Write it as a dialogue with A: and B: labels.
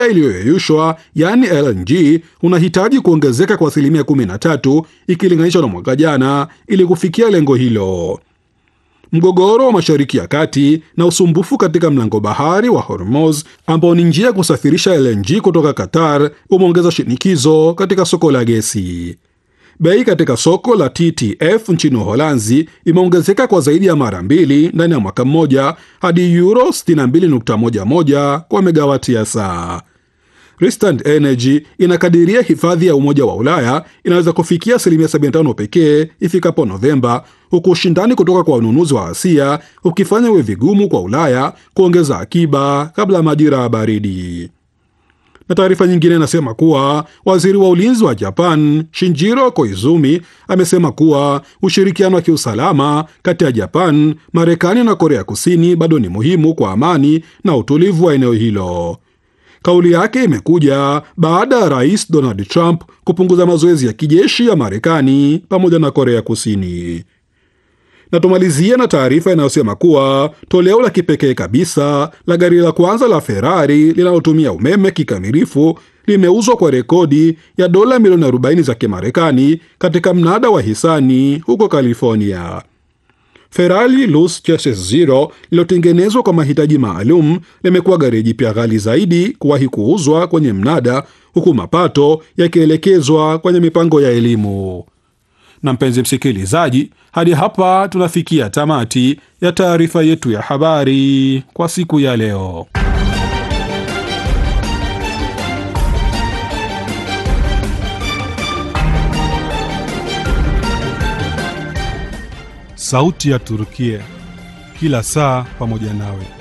A: iliyoyeyushwa yaani LNG unahitaji kuongezeka kwa asilimia 13 ikilinganishwa na mwaka jana ili kufikia lengo hilo. Mgogoro wa Mashariki ya Kati na usumbufu katika mlango bahari wa Hormuz ambao ni njia ya kusafirisha LNG kutoka Qatar umeongeza shinikizo katika soko la gesi. Bei katika soko la TTF nchini Uholanzi imeongezeka kwa zaidi ya mara mbili ndani ya mwaka mmoja hadi euro 62.11 kwa megawati ya saa. Rystad Energy inakadiria hifadhi ya Umoja wa Ulaya inaweza kufikia asilimia 75 pekee ifikapo Novemba, huku ushindani kutoka kwa wanunuzi wa Asia ukifanya iwe vigumu kwa Ulaya kuongeza akiba kabla ya majira ya baridi. Na taarifa nyingine inasema kuwa waziri wa ulinzi wa Japan Shinjiro Koizumi amesema kuwa ushirikiano wa kiusalama kati ya Japan, Marekani na Korea Kusini bado ni muhimu kwa amani na utulivu wa eneo hilo. Kauli yake imekuja baada ya rais Donald Trump kupunguza mazoezi ya kijeshi ya Marekani pamoja na Korea Kusini. Na tumalizie na taarifa inayosema kuwa toleo la kipekee kabisa la gari la kwanza la Ferrari linalotumia umeme kikamilifu limeuzwa kwa rekodi ya dola milioni 40 za Kimarekani katika mnada wa hisani huko California. Ferrari Luce Chassis Zero lililotengenezwa kwa mahitaji maalum limekuwa gari jipya ghali zaidi kuwahi kuuzwa kwenye mnada, huku mapato yakielekezwa kwenye mipango ya elimu. Na mpenzi msikilizaji, hadi hapa tunafikia tamati ya taarifa yetu ya habari kwa siku ya leo.
B: Sauti ya Turukia, kila saa pamoja nawe.